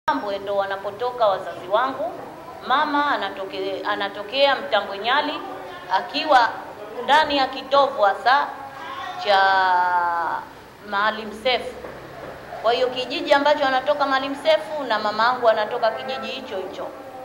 Mtambwe ndo wanapotoka wazazi wangu. Mama anatoke, anatokea Mtambwe Nyali akiwa ndani ya kitovu hasa cha Maalim Seif. Kwa hiyo kijiji ambacho anatoka Maalim Seif na mama yangu anatoka kijiji hicho hicho.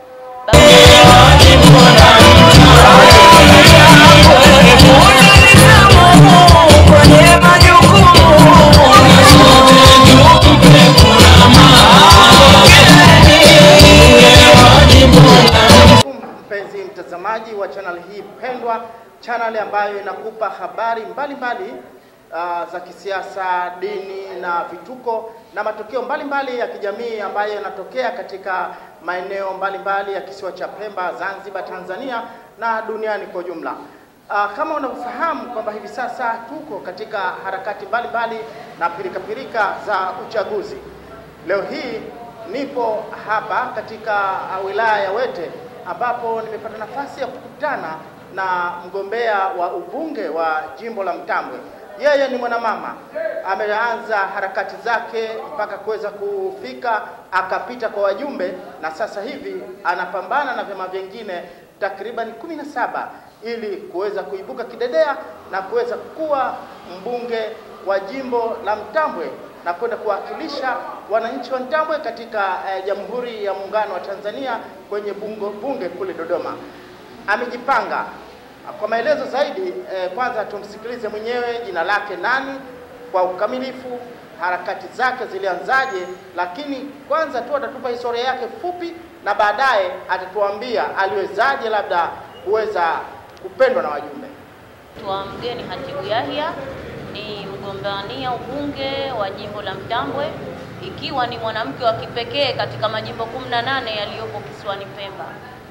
Mpenzi mtazamaji wa channel hii pendwa, channel ambayo inakupa habari mbalimbali mbali, uh, za kisiasa, dini na vituko na matukio mbalimbali mbali ya kijamii ambayo yanatokea katika maeneo mbalimbali ya kisiwa cha Pemba, Zanzibar, Tanzania na duniani kwa ujumla. Uh, kama unavyofahamu kwamba hivi sasa tuko katika harakati mbalimbali mbali na pirikapirika za uchaguzi. Leo hii nipo hapa katika uh, wilaya ya Wete ambapo nimepata nafasi ya kukutana na mgombea wa ubunge wa jimbo la Mtambwe. Yeye ni mwanamama, ameanza harakati zake mpaka kuweza kufika akapita kwa wajumbe, na sasa hivi anapambana na vyama vingine takriban kumi na saba ili kuweza kuibuka kidedea na kuweza kuwa mbunge wa jimbo la Mtambwe na kwenda kuwakilisha wananchi wa Mtambwe katika eh, Jamhuri ya Muungano wa Tanzania kwenye bungo, bunge kule Dodoma. Amejipanga kwa maelezo zaidi eh, kwanza tumsikilize mwenyewe, jina lake nani kwa ukamilifu, harakati zake zilianzaje, lakini kwanza tu atatupa historia yake fupi na baadaye atatuambia aliwezaje labda kuweza kupendwa na wajumbe. Twa mgeni Hatibu Yahya ni mgombania ubunge wa jimbo la Mtambwe, ikiwa ni mwanamke wa kipekee katika majimbo 18 yaliyopo kisiwani Pemba.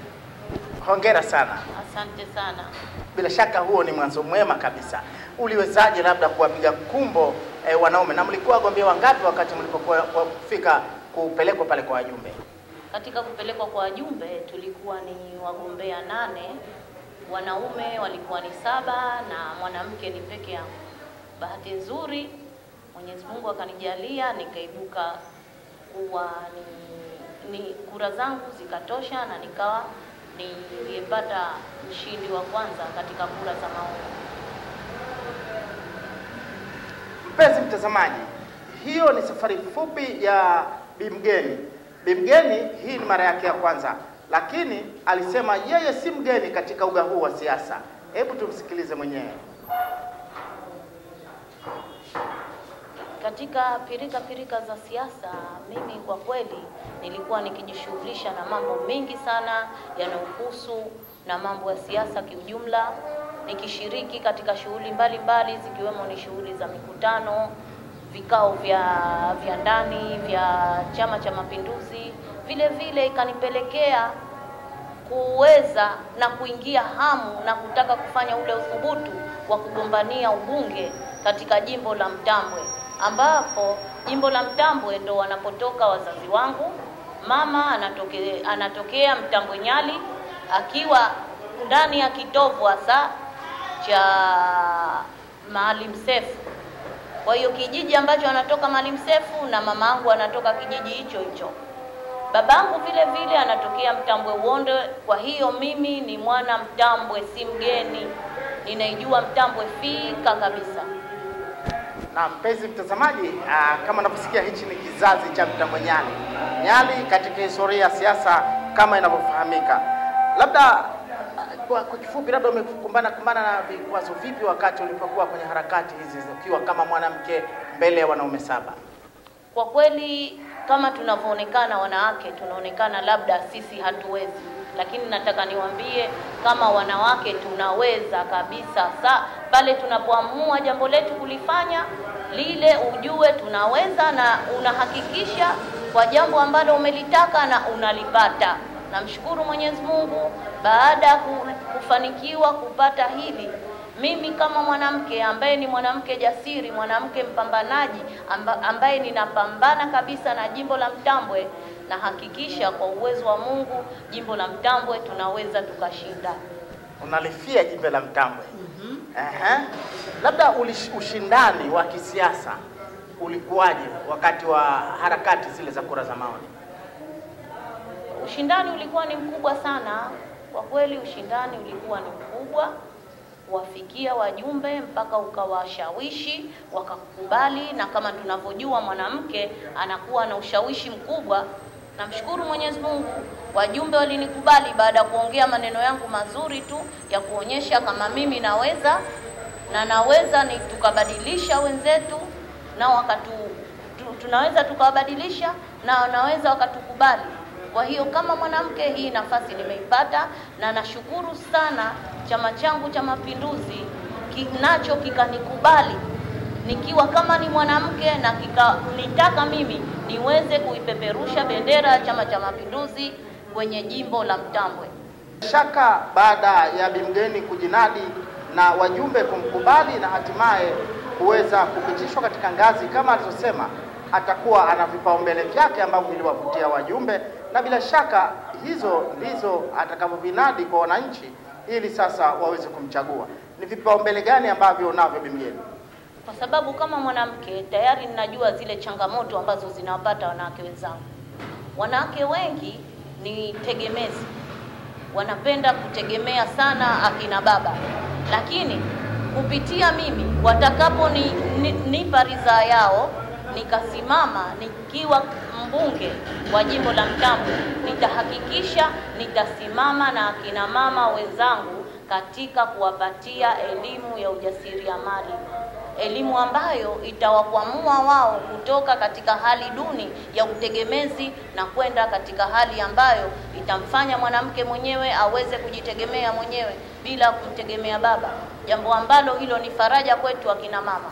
Hongera sana. Asante sana. Bila shaka huo ni mwanzo mwema kabisa. Uliwezaje labda kuwapiga kumbo eh, wanaume na mlikuwa wagombea wangapi wakati mlipokuwa kufika kupelekwa pale kwa wajumbe? Katika kupelekwa kwa wajumbe tulikuwa ni wagombea nane, wanaume walikuwa ni saba na mwanamke ni peke yangu. Bahati nzuri Mwenyezi Mungu akanijalia nikaibuka kuwa ni, ni kura zangu zikatosha na nikawa niliyepata mshindi wa kwanza katika kura za maoni. Mpenzi mtazamaji, hiyo ni safari fupi ya Bimgeni. Bimgeni hii ni mara yake ya kwanza, lakini alisema yeye si mgeni katika uga huu wa siasa. Hebu tumsikilize mwenyewe. Katika pirika pirika za siasa, mimi kwa kweli nilikuwa nikijishughulisha na mambo mengi sana yanayohusu na mambo ya siasa kiujumla, nikishiriki katika shughuli mbalimbali zikiwemo ni shughuli za mikutano, vikao vya vya ndani vya Chama cha Mapinduzi. Vile vile ikanipelekea kuweza na kuingia hamu na kutaka kufanya ule uthubutu wa kugombania ubunge katika jimbo la Mtambwe ambapo jimbo la Mtambwe ndo wanapotoka wazazi wangu. Mama anatoke, anatokea Mtambwe Nyali akiwa ndani ya kitovu hasa cha Maalim Seif. Kwa hiyo kijiji ambacho anatoka Maalim Seif na mama yangu anatoka kijiji hicho hicho. Babangu vile vile anatokea Mtambwe Uonde. Kwa hiyo mimi ni mwana Mtambwe, si mgeni, ninaijua Mtambwe fika kabisa. Na mpenzi mtazamaji, aa, kama unavyosikia hichi ni kizazi cha Mtambwe Nyali. Nyali katika historia ya siasa kama inavyofahamika. Labda aa, kwa, kwa kifupi, labda umekumbana kumbana na vikwazo vipi wakati ulipokuwa kwenye harakati hizi ukiwa kama mwanamke mbele ya wanaume saba? Kwa kweli kama tunavyoonekana wanawake, tunaonekana labda sisi hatuwezi, lakini nataka niwaambie kama wanawake tunaweza kabisa. Sa pale tunapoamua jambo letu kulifanya lile, ujue tunaweza, na unahakikisha kwa jambo ambalo umelitaka na unalipata. Namshukuru Mwenyezi Mungu baada ya kufanikiwa kupata hili mimi kama mwanamke ambaye ni mwanamke jasiri, mwanamke mpambanaji, amba, ambaye ninapambana kabisa na jimbo la Mtambwe, na hakikisha kwa uwezo wa Mungu jimbo la Mtambwe tunaweza tukashinda. Unalifia jimbo la Mtambwe. Ehe. Labda ulish- ushindani wa kisiasa ulikuwaje wakati wa harakati zile za kura za maoni? Ushindani ulikuwa ni mkubwa sana kwa kweli, ushindani ulikuwa ni mkubwa kuwafikia wajumbe mpaka ukawashawishi wakakubali, na kama tunavyojua mwanamke anakuwa na ushawishi mkubwa. Namshukuru Mwenyezi Mungu, wajumbe walinikubali baada ya kuongea maneno yangu mazuri tu ya kuonyesha kama mimi naweza na naweza ni tukabadilisha wenzetu nao wakatu tu, tunaweza tukawabadilisha na wanaweza wakatukubali. Kwa hiyo kama mwanamke, hii nafasi nimeipata, na nashukuru sana chama changu cha Mapinduzi kinacho kikanikubali nikiwa kama ni mwanamke na kikanitaka mimi niweze kuipeperusha bendera ya Chama cha Mapinduzi kwenye jimbo la Mtambwe. Shaka baada ya Bimgeni kujinadi na wajumbe kumkubali na hatimaye kuweza kupitishwa katika ngazi kama alivyosema, atakuwa ana vipaumbele vyake ambavyo viliwavutia wajumbe, na bila shaka hizo ndizo atakavyovinadi kwa wananchi ili sasa waweze kumchagua. Ni vipaumbele gani ambavyo unavyo Bimgeni? kwa sababu kama mwanamke tayari ninajua zile changamoto ambazo zinawapata wanawake wenzangu. Wanawake wengi ni tegemezi, wanapenda kutegemea sana akina baba, lakini kupitia mimi watakapo ni, ni, nipa ridhaa yao nikasimama nikiwa mbunge wa jimbo la Mtambwe, nitahakikisha nitasimama na akina mama wenzangu katika kuwapatia elimu ya ujasiriamali elimu ambayo itawakwamua wao kutoka katika hali duni ya utegemezi na kwenda katika hali ambayo itamfanya mwanamke mwenyewe aweze kujitegemea mwenyewe bila kumtegemea baba, jambo ambalo hilo ni faraja kwetu akina mama.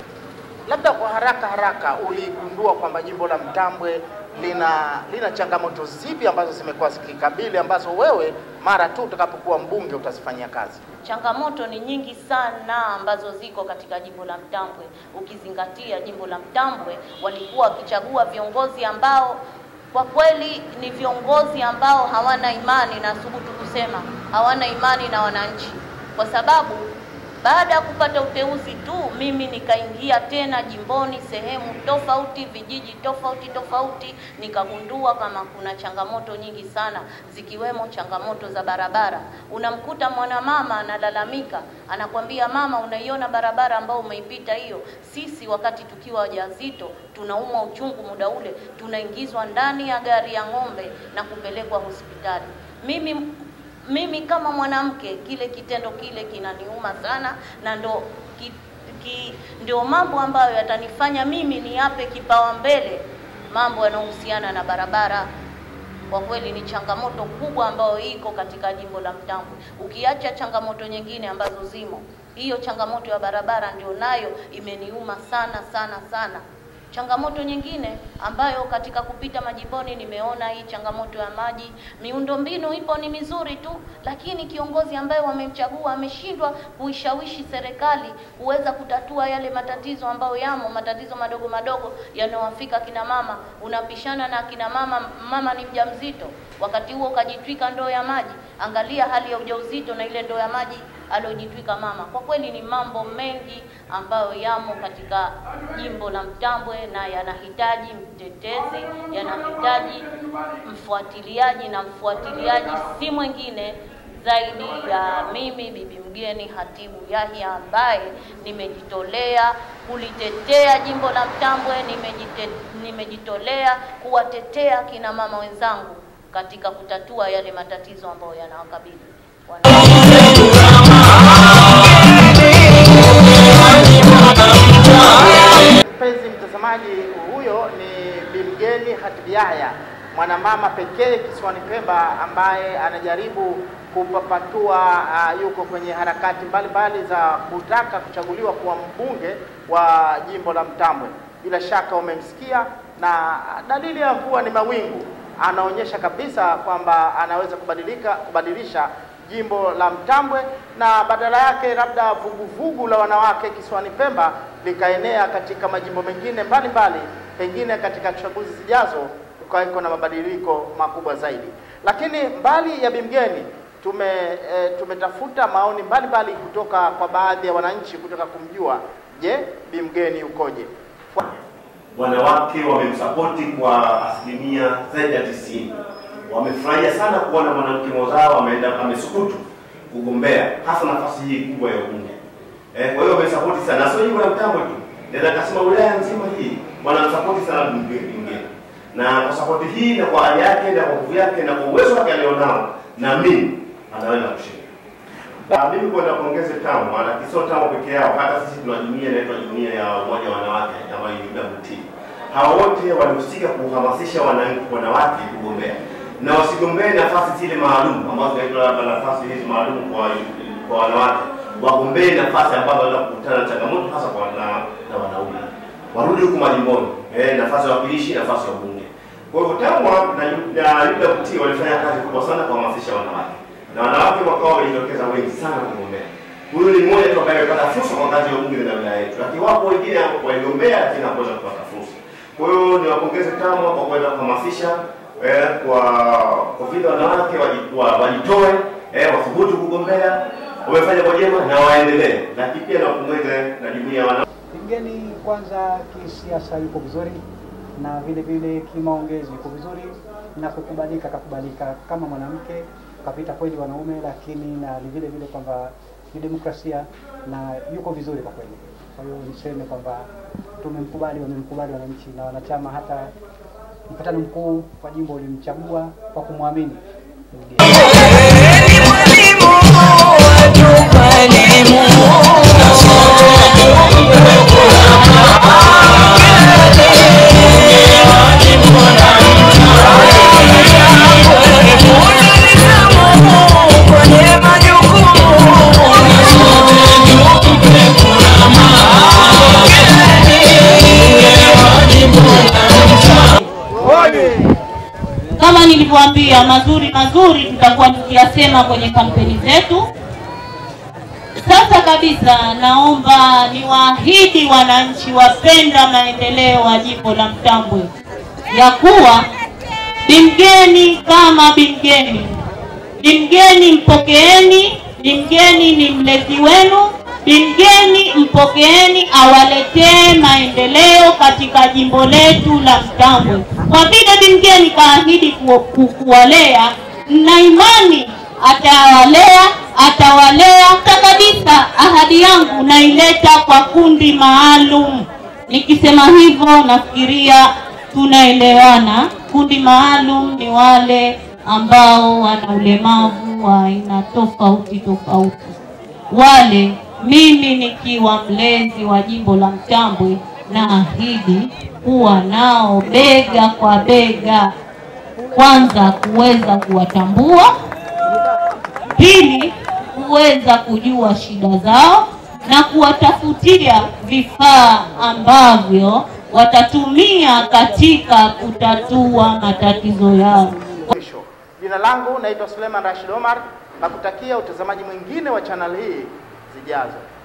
Labda kwa haraka haraka, uligundua kwamba jimbo la Mtambwe lina lina changamoto zipi ambazo zimekuwa zikikabili ambazo wewe mara tu utakapokuwa mbunge utazifanyia kazi? Changamoto ni nyingi sana ambazo ziko katika jimbo la Mtambwe, ukizingatia jimbo la Mtambwe walikuwa wakichagua viongozi ambao kwa kweli ni viongozi ambao hawana imani, na thubutu kusema hawana imani na wananchi, kwa sababu baada ya kupata uteuzi tu mimi nikaingia tena jimboni sehemu tofauti, vijiji tofauti tofauti, nikagundua kama kuna changamoto nyingi sana, zikiwemo changamoto za barabara. Unamkuta mwanamama analalamika, anakwambia mama, unaiona barabara ambayo umeipita hiyo? Sisi wakati tukiwa wajawazito tunaumwa uchungu, muda ule tunaingizwa ndani ya gari ya ng'ombe na kupelekwa hospitali. Mimi mimi kama mwanamke kile kitendo kile kinaniuma sana, na ndo ki, ki, ndio mambo ambayo yatanifanya mimi niape kipawa mbele mambo yanayohusiana na barabara. Kwa kweli ni changamoto kubwa ambayo iko katika jimbo la Mtambwe, ukiacha changamoto nyingine ambazo zimo, hiyo changamoto ya barabara ndio nayo imeniuma sana sana sana. Changamoto nyingine ambayo katika kupita majimboni nimeona hii changamoto ya maji. Miundombinu ipo ni mizuri tu, lakini kiongozi ambaye wamemchagua ameshindwa kuishawishi serikali kuweza kutatua yale matatizo ambayo yamo, matatizo madogo madogo yanayowafika kina mama. Unapishana na kina mama, mama ni mjamzito, wakati huo ukajitwika ndoo ya maji. Angalia hali ya ujauzito na ile ndoo ya maji aliyojitwika mama. Kwa kweli ni mambo mengi ambayo yamo katika jimbo la Mtambwe na yanahitaji mtetezi, yanahitaji mfuatiliaji, na mfuatiliaji si mwingine zaidi ya mimi bibi mgeni Hatibu Yahya ambaye nimejitolea kulitetea jimbo la Mtambwe, nimejite, nimejitolea kuwatetea kina mama wenzangu katika kutatua yale matatizo ambayo yanawakabili Mpenzi mtazamaji, huyo ni Bimgeni Hatibu Yahya, mwanamama pekee kisiwani Pemba ambaye anajaribu kupapatua uh, yuko kwenye harakati mbalimbali za kutaka kuchaguliwa kuwa mbunge wa jimbo la Mtambwe. Bila shaka umemsikia, na dalili ya mvua ni mawingu, anaonyesha kabisa kwamba anaweza kubadilika kubadilisha jimbo la Mtambwe na badala yake labda vuguvugu la wanawake kisiwani Pemba likaenea katika majimbo mengine mbalimbali, pengine katika chaguzi zijazo kukaiko na mabadiliko makubwa zaidi. Lakini mbali ya Bimgeni tume e, tumetafuta maoni mbalimbali kutoka kwa baadhi ya wananchi kutaka kumjua, je, Bimgeni ukoje? wanawake wamemsapoti kwa asilimia zaidi ya tisini. Wamefurahia sana kuona mwanamke mwenzao ameenda amesukutu kugombea hasa nafasi hii kubwa ya ubunge. Eh, kwa hiyo wamesapoti sana, na sio jimbo la Mtambwe tu, naweza kasema wilaya nzima hii wanamsapoti sana Bingeni, na kwa sapoti hii na kwa hali yake na kwa nguvu yake na kwa uwezo wake alionao, na mimi anaweza kushinda. Ah, mimi kwenda kuongeze TAMU, maana sio TAMU peke yao, hata sisi tuna jumuiya inaitwa jumuiya ya umoja wa wanawake ambayo ni UWT. Hawa wote walihusika kuhamasisha wananchi wanawake kugombea na wasigombee nafasi zile maalum ambazo zinaitwa labda nafasi hizi maalum kwa kwa wanawake, wagombee nafasi ambazo wanaweza kukutana na changamoto hasa kwa na, na wanaume, warudi huku majimboni, eh, nafasi ya wakilishi, nafasi ya ubunge. Kwa hivyo TAMU na na UWT walifanya kazi kubwa sana kuhamasisha wanawake na wanawake wakawa wamejitokeza wengi sana kugombea. Huyu ni mmoja tu ambaye amepata fursa kwa ngazi ya ubunge na wilaya yetu, lakini wapo wengine waligombea lakini hawakuweza kupata fursa. Kwa hiyo niwapongeze TAMU kwa kuweza kuhamasisha eh, kwa kwa vile wanawake waji- wa- wajitoe eh, wathubutu kugombea, wamefanya kwa jema na waendelee, lakini pia niwapongeze na jumuiya ya wanawake Mgeni kwanza kisiasa yuko vizuri na vile vile kimaongezi yuko vizuri na kukubalika, kakubalika kama mwanamke, kapita kweli wanaume, lakini na vile vile kwamba kidemokrasia na yuko vizuri kwa kweli. Kwa hiyo niseme kwamba tumemkubali, wamemkubali wananchi na wanachama, hata mkutano mkuu wa jimbo ulimchagua kwa kumwamini mgeni. Kama nilivyoambia, mazuri mazuri tutakuwa tukiyasema kwenye kampeni zetu. Sasa kabisa, naomba niwaahidi wananchi wapenda maendeleo wa jimbo la Mtambwe ya kuwa Bimgeni kama Bimgeni, Bimgeni mpokeeni, Bimgeni ni mlezi wenu, Bimgeni mpokeeni, awaletee maendeleo katika jimbo letu la Mtambwe. Kwa vile Bimgeni kaahidi ku- ku- kuwalea, na imani atawalea, atawalea. Hata kabisa, ahadi yangu naileta kwa kundi maalum. Nikisema hivyo, nafikiria tunaelewana. Kundi maalum ni wale ambao wana ulemavu wa aina tofauti tofauti. Wale mimi nikiwa mlezi wa jimbo la Mtambwe, naahidi kuwa nao bega kwa bega, kwanza kuweza kuwatambua, pili kuweza kujua shida zao na kuwatafutia vifaa ambavyo watatumia katika kutatua matatizo yao. mwisho. Jina langu naitwa Suleiman Rashid Omar na kutakia utazamaji mwingine wa channel hii zijazo.